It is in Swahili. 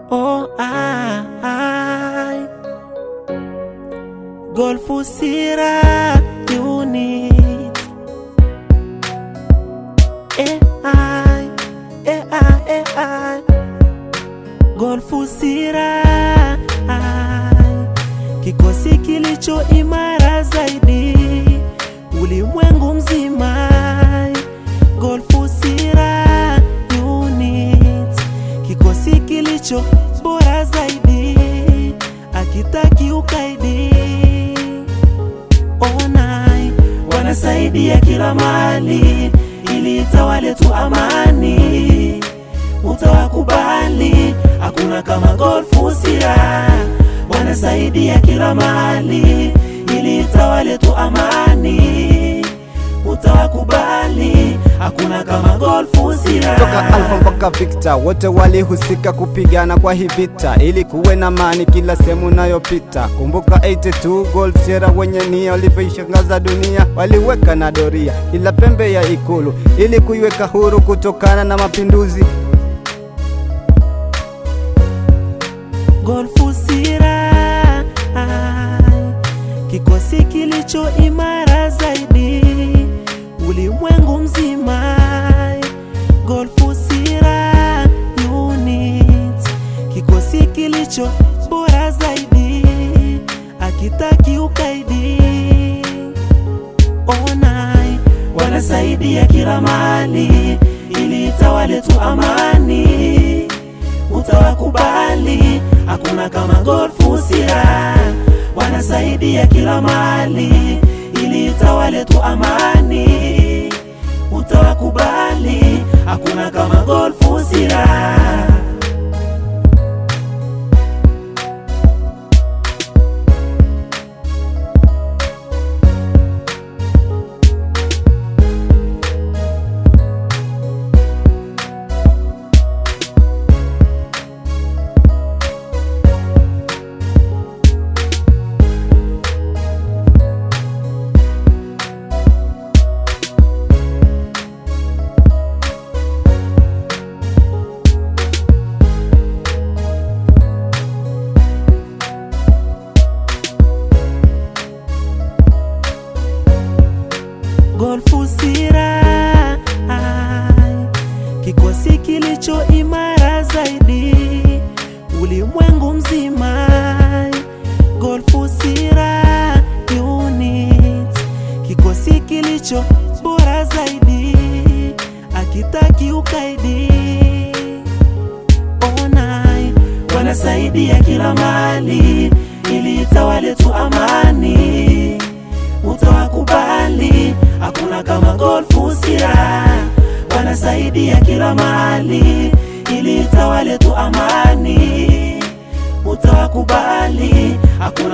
Oh, I, Golfu Sira Unit AI, AI, AI Golfu Sira Kikosi kilicho imara zaidi ulimwengu mzima Golfu Sira Unit Kikosi kilicho bora zaidi akitaki ukaidi onai wanasaidia kila mali ili itawale tu amani utawakubali hakuna kama Golfu Sira wanasaidia kila mali ili itawale tu amani utawakubali hakuna kama Golfu Sira toka Alfa mpaka Victor, wote walihusika kupigana kwa hii vita, ili kuwe na amani kila sehemu unayopita. Kumbuka 82 Golf Sierra wenye nia walivyoishangaza dunia, waliweka na doria ila pembe ya ikulu ili kuiweka huru kutokana na mapinduzi. Golfu Sira kikosi kilicho imara zaidi ulimwengu mzima. Golfu Sira Unit kikosi kilicho bora zaidi akitaki ukaidi. Onai wanasaidia kila mali ili itawale tu amani utawakubali hakuna kama Golfu Sira wanasaidia kila mali ili itawale tu amani utawakubali hakuna kama Golfu Sira Golfu Sira kikosi kilicho imara zaidi ulimwengu mzima. Golfu Sira Unit kikosi kilicho bora zaidi akitaki ukaidi. Onai wanasaidia kila mali ili itawale tu amani utawakubali hakuna kama Golfu Sira wanasaidia kila mali ili itawale tu amani utawakubali hakuna